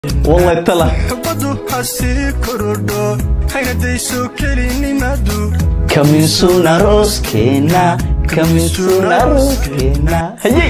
wallahi tala xubadu ha sii korodho hayna dayso kelinimadu kaminsuna rooskeena kaminsuna rooskeena hayey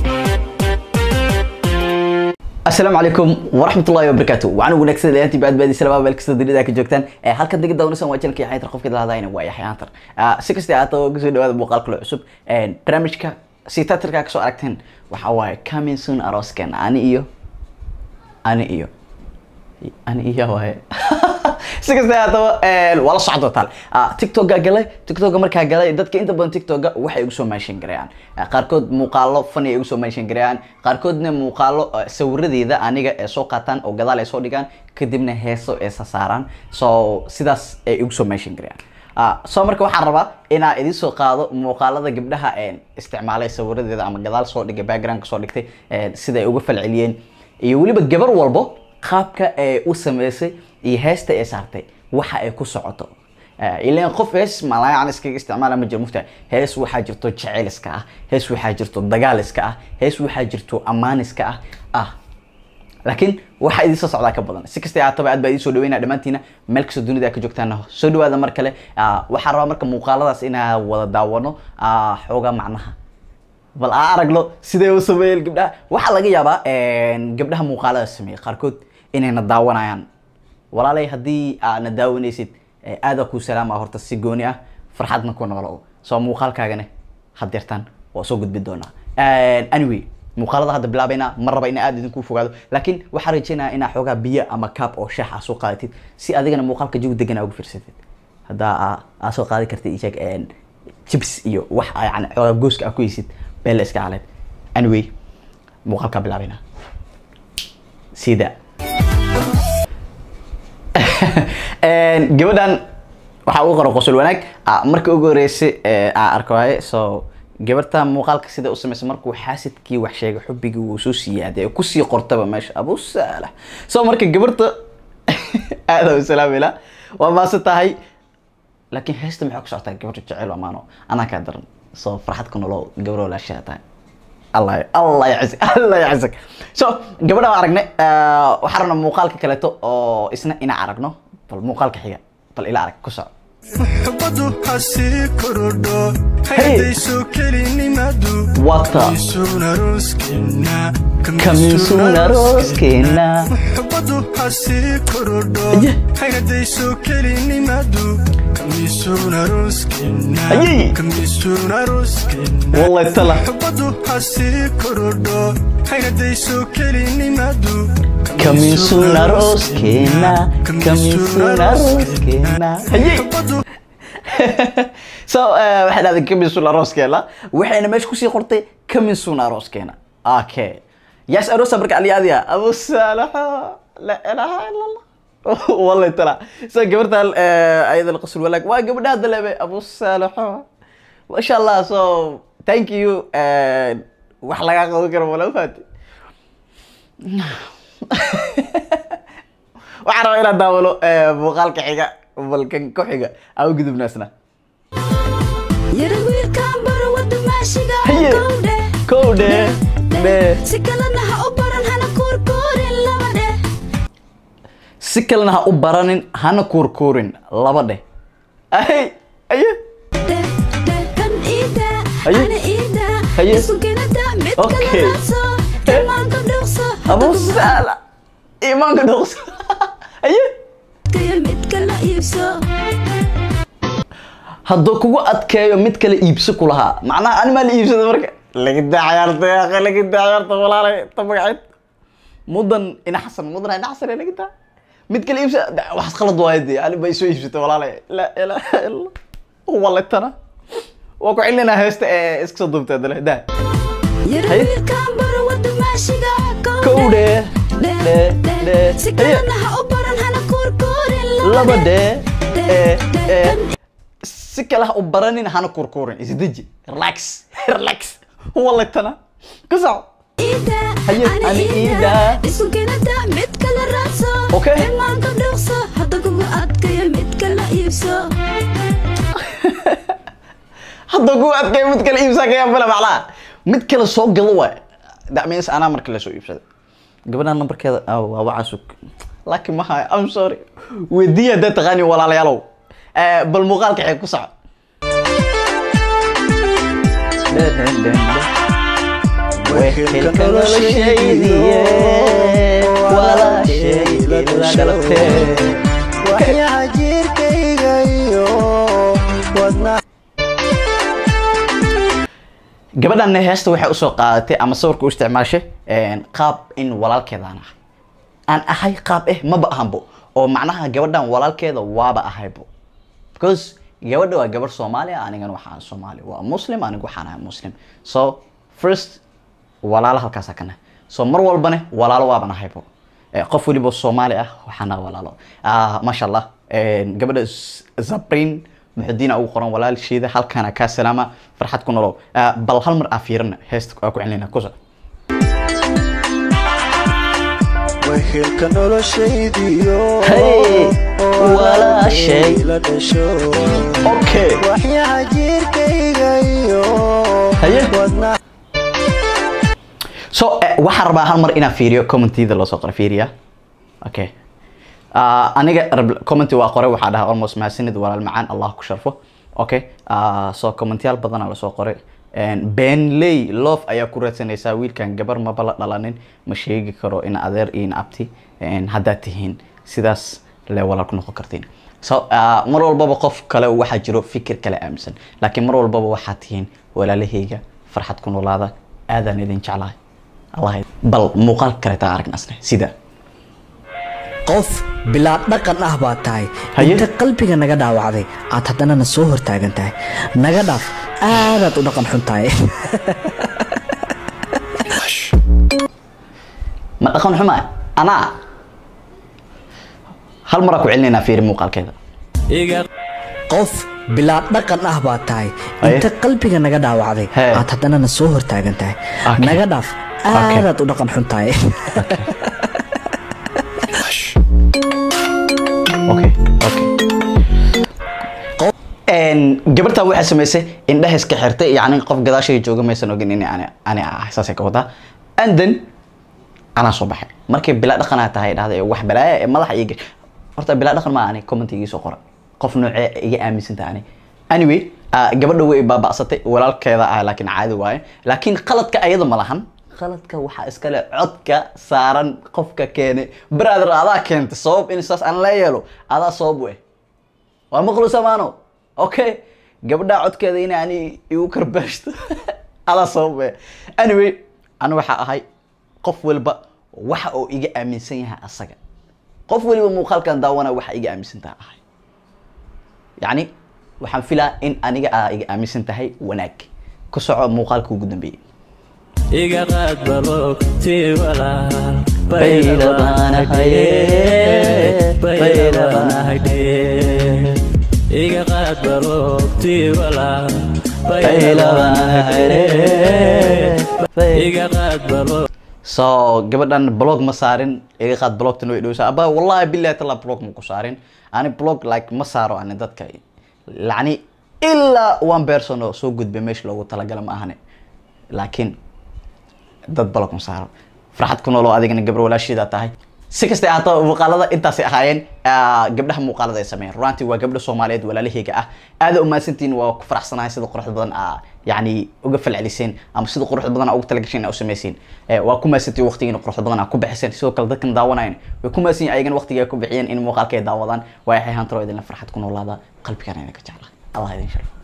asalaamu calaykum waraxmatullahi wabarakaatu waxaan wanaagsan leeyahay baad baadi salaama meel kasta dunida ka joogtaan ee halka diga dawnasan waa jalkii xaytar qofka lahadayna waa yaxay antar si kasta ahaata oo kasoo dhawaada muuqaal kale cusub barnaamijka si tatarka kasoo aragteen waxaa waaye coming soon arooskan ani iyo ani iyo ani iyo waaye si kasta haataba waa la socdo taal tiktoka galay tiktoka markaa galay dadka inta badan tiktoka waxay igu soo meeshan gareeyaan qaarkood muuqaalo funny ay igu soo meeshan gareeyaan qaarkoodna muuqaalo sawiradeeda aniga ee soo qaataan oo gadaal ay soo dhigaan kadibna heeso ee sasaaraan so sidaas ay igu soo meeshan gareeyaan so marka waxaan rabaa inaa idin soo qaado muuqaalada gabdhaha isticmaalay sawiradeeda ama gadaal soo dhigay background soo dhigtay sida ay uga falceliyeen iyo weliba gabar walbo qaabka ay u sameysay iyo heesta ay saartay waxa ay ku socoto ilan qof hees malayan iskaga isticmaala ma jiro mufta hees waxaa jirto jeceliska ah hees waxaa jirto dagaaliska ah hees waxaa jirto amaaniska ah ah laakiin waxaa idin soo socdaa ka badan si kasta haataba aad baa idin soo dhaweynaa dhammaantiina meel kastoo dunida ka joogtaana soo dhawaada mar kale waxaan rabaa marka muuqaaladaas inaa wada daawano xoogaa macnaha bal aa aragno siday u sameeyeen gabdhaha waxaa laga yaabaa gabdhaha muuqaalada sameeyey qaarkood inayna daawanayaan walaalay haddii aadna daawanaysid aadaa kuu salaama horta si gooni ah farxadna ku noolo soo muuqaalkaagana hadeertaan waa soo gudbin doonaa anyway muuqaalada hadda bilaabayna ma raba ina aad idinku fogaado laakiin waxaa rajeynaya inaa xoogaa biyo ama kaab oo shaax aa soo qaadatid si adigana muuqaalka jawi degan aa ugu fiirsatid haddaa aa soo qaadi kartid isheeg jibs iyo wax yani xoogaa gooska aa ku heysid beel iska caleed anyway muuqaalkaa bilaabayna sida gabadhan waxaa ugu qoran qosol wanaag marka ugu horeysay aan arko waaye so gabarta muuqaalka sida u samaysa markuu xaasidkii wax sheegay xubbigii wuu soo siyaaday ee kusii qortaba meesha abu saalax so marka gabarta aada u salaamila waa maase tahay laakiin heesta maxay ku socotaa gabarta jecel amaano anaa kaa daran so farxad ku nolow gabar walaashaa tahay allah allah yacizak allah yacizak so gabadha waan aragnay waxaan rabnaa muuqaalka kaleeto oo isna inaan aragno bal muuqaalka xiga bal ila arag ku soco xubadu ha sii korodho Hey. hayna dayso kelinimadu Wata. kaminsuna rooskeena kaminsuna rooskeena xubadu ha sii korodho Aye. hayna dayso kelinimadu kaminsuna rooskeena Aye. kaminsuna rooskeena wallahi tala xubadu ha sii korodho hayna dayso kelinimadu kaminsuna rooskeena kaminsuna rooskeena hayey so waxay dhahday kaminsuna rooskeena waxayna meesha kusii qortay kaminsuna rooskeena okay yaas arosa marka aliyaadiya abu saalaxa la ilaha ila allah wallahi tala so gabartan ayada laqasul walaag waa gabadhaha dalebe abu saalaxa masha allah so thank you wax lagaa qaban karo wala faati waxaan rabaa inaan daawalo muuqaalka xiga balkan ku xiga aan u gudubnaasna yara wiilkaan baro wada maashiga Haye. kowdhe kow dhe dhe si kalena ha u baran hana kuurkuurin laba dheh si kalena ha u baranin hana kuurkuurin laba dheh ay aye dheh dheh kan iida Haye. ana iida Haye. isu genada mid Okay. kala raadso imaanka dhuuqso abu saala imaanka dhuqsa aye kaya mid kala iibso hadduu kugu adkeeyo mid kale iibso ku lahaa macnaha animaa la iibsada marka lagidaa cayaarta yaaqe lagidaa cayaarta walaalay ta magaceed mudan ina xasan mudan ina xasan ee lagidaa mid kale iibsa da- waxaas qalad waayo dee ani bay soo iibsatay walaalay laa ilaaha illa waletana waa ku celinaa heesta ee iska soo duubtay dale daa yara Haye. wiilkaan baro wada maashiga kowdhe dheh dhe dheh dhe si haye kalena ha u baran hana kuurkuurin laba dhe dheh ee dheh ee kan si kale ha u baranin hana kurkurin isdeji relax relax waletana ka soco iida Haye, ana ani iida iida. isu genada mid kala raadso Okay. imaanka dhuuqso hadda kugu adkaya mid kala iibso hadda ku adkay mid kale iibsaa ka yaabala macnaha mid kale soo galo waay that means anaa marka la soo iibsaday gabadhan nambarkeeda ah, waa wacasug laakiin ma hayo i'm sorry weydiiya haddaad taqaani walaalayaalow Eh, bal muuqaalka xeeg ku soco wehelka noloshaydiye walaashay ila dhalatee waxyaha jirkayga iyo wadna gabadhan heesta waxay usoo qaadatay ama sawirka u isticmaashay een, qaab in walaalkeedaan ah aan ahay qaab eh maba ahanbo oo macnaha gabadhan walaalkeeda waaba ahaybo because gabadha waa gabadh soomaali ah anigana waxaan soomaali waa muslim anigu waxaan ahay muslim so first walaalo halkaasa ka nahay so mar walbane walaalo waaban ahaybo Eh, qof weliba soomaali ah waxaan nahay walaalo Ah, maasha allah Een, gabadha Z- zabrin muxudiina ugu qoran walaalsheeda halkaana kaa salaama farxad ku nolow Ah, bal hal mar aa fiirina heesta aa ku celinayna kusa wehelka noloshaydiyo Hey, walaashay. la dhasho okay waxyaha jirkayga iyo Haye. wadna so eh, waxaan rabaa hal mar inaan fiiriyo commentida loo soo qoray fiiriya okay Ah, aniga rab- commenti waa qoray waxaa dhaha almost mahadsanid walaal macaan allah ku sharfo okay Ah, so commentiyaal badanaa lasoo qoray Een, benley love ayaa ku raadsanaysaa wiilkan gabar maba la dhalanin ma sheegi karo in adeer iyo in abti een, haddaad tihiin sidaas le walaal ku noqon kartiin so ah, mar walbaba qof kale waxaa jiro fikir kale aaminsan laakiin mar walbaba waxaa tihiin walaalahayga farxad ku noolaada aadaan idin jeclahay allah bal muuqaal kaleetaa aragnasne sida qof bilaad dhaqan ah baad tahay Haye. inta qalbiga naga dhaawacday aad haddana na soo hortaagan tahay naga dhaaf aadaad u dhaqan xun tahay ma dhaqan xumaa anaa hal maraa ku celinaynaa fiiri muuqaalkeeda qof bilaad dhaqan ah baad tahay Haye. inta qalbiga naga dhaawacday Hee. aad haddana na soo hortaagan tahay Okay. naga dhaaf Okay. aadaad u dhaqan xun tahay okay okay Een, gabartan waxay samaysay indhaha iska xirtay yacni qof gadaashayga jooga maysan ogin in ani ani ahay saasay ka wadaa and then anaa soo baxay markay bilaa dhaqanaa tahay dhahday wax balaaya ee madaxa iga horta bilaa dhaqan maa ani comment igii soo qora qof noocee iga aaminsan tahay ani anyway ah, gabadha way baaba'satay walaalkeeda ah laakiin caadi waaye laakiin qaladka ayada ma lahan qaladka waxaa iskale codka saaran qofka keene brother adaa keentay sabab in saas aan la yeelo adaa sabab u eh waa maqlu samaano okay gabadha codkeeda in ani igu karbaashto adaa sabab eh anyway anu waxaa ahay qof walba waxa uu iga aaminsan yahay asaga qof waliba muuqaalkan daawana waxa iga aaminsan tahay ahay yacni waxaan filaa in aniga aa iga aaminsan tahay wanaag ku soco muuqaalka ugu dambeeyey iga qaad balogtii walaal Bayla baana haye, bayla baana haydhe iga qaad balogtii walaal Bayla baana haye, bayla- iga qaad balog so gabadhan blog ma saarin iga qaad blogtan way dhowsaa abaa wallahi billahi tala blog ma ku saarin ani blog like ma saaro ani dadka lacni ilaa one person oo soo gudbay meesha loogu talagala ma ahane laakiin dad blog ma saaro farxad ku nooloo adigana gabar walaashiida tahay si kastay ahaato muuqaalada intaasay ahaayeen ah, gabdhaha muuqaalada ay sameeyeen runtii waa gabdho soomaaliyeed walaalahayga ah aada umahadsantihiin waa ku faraxsanahay sida quruxda badan aa yacni uga falceliseen ama sida quruxda badan aa ugu talagasheen aa u sameyseen Eh, waa ku mahadsantihiin waqtigiina quruxda badan aa ku bixiseen sidoo kale dadkan daawanayan way ku mahadsan yihiin ayagana waqtiga ay ku bixiyeen in muuqaalka ay daawadaan waa yaxay hantaro idinla farxad ku noolaada qalbigana idinka jeclaa allah idin sharfo